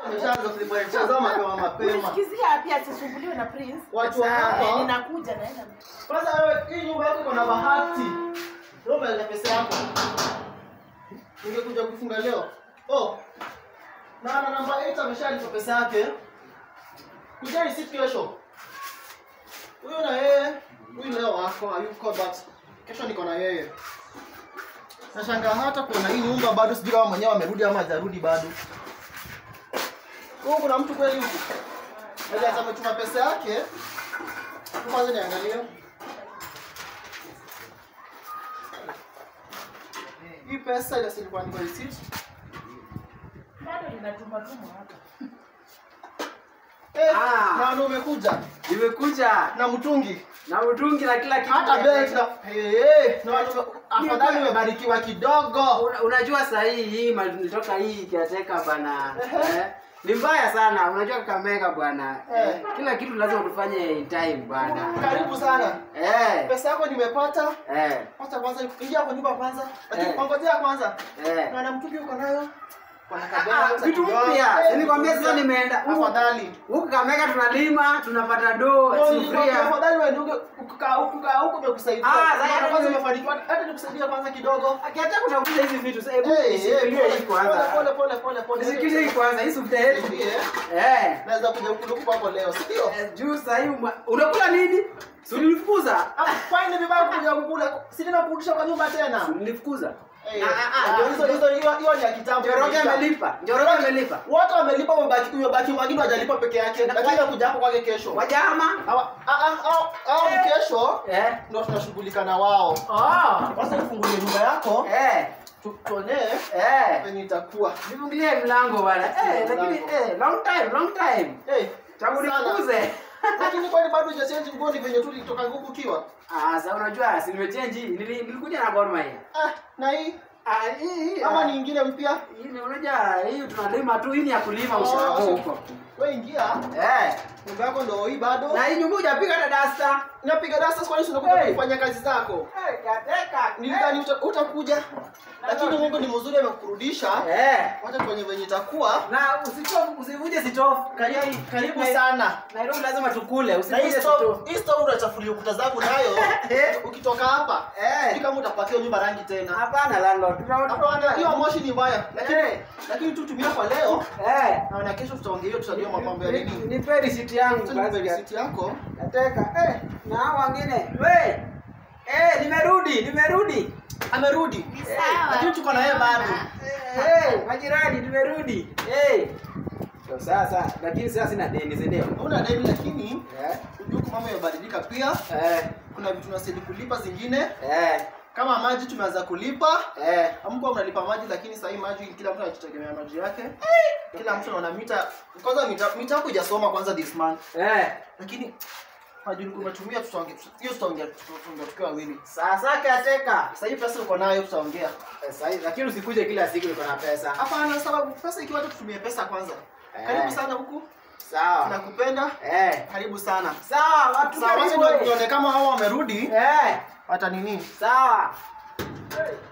Ameshaanza kulipa cheza mapema mapema. Ulisikizia pia asisumbuliwe na Prince. Watu wa Eh, hapa ninakuja naenda. kwanza wewe hii nyumba yako iko na bahati. Leo na pesa yako. Ungekuja kufunga leo. Oh. Na na namba 8 ameshalipa pesa yake. Kuja receipt kesho. Huyo na yeye, huyu leo wako hayuko but kesho niko na yeye. Nashangaa hata kuona hii nyumba bado sijui kama mwenyewe amerudi ama hajarudi bado. Huko kuna mtu kweli huku. Ndio ametuma pesa yake. Hapo Kwanza niangalie. Hii pesa ile silikuwa niko receipt. Bado ninatuma tuma hapa. Eh, Ah. na ndio umekuja Nimekuja na mtungi. na mtungi na kila kitu. Hata belt na eh eh, na ndio afadhali umebarikiwa kidogo. Una, unajua saa hii hii mali nilitoka hii kiateka bana. Ehe. Eh, ni mbaya sana. Unajua Kakamega bwana. Eh. Eh, kila kitu lazima tufanye in time bwana. Karibu sana. Eh. Pesa yako nimepata. Eh. Kwanza kwanza ingia kwa nyumba kwanza. Lakini Eh. pangojea kwanza. Eh. Na na mtungi uko nayo. Kuna Ah, kabela vitu mpya. Nilikwambia sasa nimeenda. Huku- Afadhali. Huku Kakamega tunalima, tunapata doo, sufuria. Afadhali wewe ndugu ukaa huku kaa huku umekusaidia. Ah, sasa Hata kwanza mimi- umefanikiwa hata nikusaidia kwanza kidogo. Akiacha kutafuta hizi vitu, sasa hebu Eh, eh, nishikilie hii pole kwanza. pole pole pole pole. Nishikilie hii kwanza, hii sufuria yetu. Niambie, Eh. Naweza kuja kukuluku kwako leo, si ndio? Eh, Juu sasa hii uma- unakula nini? Si ulinifukuza? Ah, Kwani ni vibaya kuja kukula? Si tena kurudisha kwa nyumba tena. Si ulinifukuza? Eh, Ah, ah, ah, ndio hizo hizo hiyo hiyo ni ya kitambo. Njoroge imeisha. amelipa. Njoroge amelipa. Wote wamelipa umebaki umebaki mwingine hajalipa peke yake. Lakini kuja hapo kwake kesho. Wajama? Hawa ah ah au au Eh. kesho Eh. ndio tunashughulika na wao. Oh. Kwanza nifungulie nyumba yako, Eh. tu- tuonee Eh. penye itakuwa. Nifungulie mlango bwana. Eh, lakini eh, long time, long time. Eh, Tangu sana. nikuze. Lakini kwani bado hujachange nguo ni venye tu ulitoka huku ukiwa? Ah, sasa unajua si nimechange. Nili- Nilikuja na Gor Mahia. Ah, na hii Ah, hii hii. ama ah, ni ingine mpya? Hii ni unajua hii tunalima tu, hii ni ya kulima Oh, ushago so- huko. Wewe ingia, Eh. nyumba yako ndio hii bado. Na hii nyumba hujapiga hata dasta. Napiga dasta kwa nini unakuja Hey. kufanya kazi zako? Eh, kateka. Nilidhani uta- utakuja. Lakini Mungu ni mzuri amekurudisha. Eh. Wacha tuone venye itakuwa. Na usitofu, usivuje sitofu. Karibu, karibu Nai- sana. Nairobi lazima tukule, Na hii usivuje stove, sitofu. hii stove unachafulia ukuta zangu nayo. Eh. Ukitoka hapa, Eh. sijui kama utapakia nyumba rangi tena. Hapana landlord. Tutaona- Hapana, hiyo moshi ni mbaya. Lakini Eh. lakini tu tumia kwa leo. Eh. Na na kesho tutaongea hiyo tutajua mambo ya Ni- nini. Nipe receipt yangu Sasa nipe basi. receipt yako. Nateka. Eh, na hao wengine. We. Eh, nimerudi, nimerudi. Amerudi. Sawa. Lakini tuko na yeye bado. Eh, majirani nimerudi. Eh. So sasa, lakini sasa sina deni, si ndio? Una deni lakini Eh. unajua huku mambo yamebadilika pia. Eh. Kuna vitu tunastahili kulipa zingine. Eh. Kama maji tumeanza kulipa. Eh. Hamkuwa mnalipa maji lakini sasa hii maji kila mtu anajitegemea maji yake. Kila mtu anaona mita kwanza mita mita yako hujasoma kwanza this month. Eh. Lakini maji ulikuwa unatumia tutaongea hiyo tutaongea tutaongea tukiwa wawili. Sasa kateka. Sasa hii pesa uko nayo tutaongea. Sasa hivi lakini usikuje kila siku uko na pesa. Hapana sababu pesa ikiwa hata tutumie pesa kwanza. Eh. Karibu sana huku. Sawa. Tunakupenda. Eh. Karibu sana. Sawa, watu Sawa, wacha karibu. nione kama hao wamerudi. Eh. Hata nini? Sawa.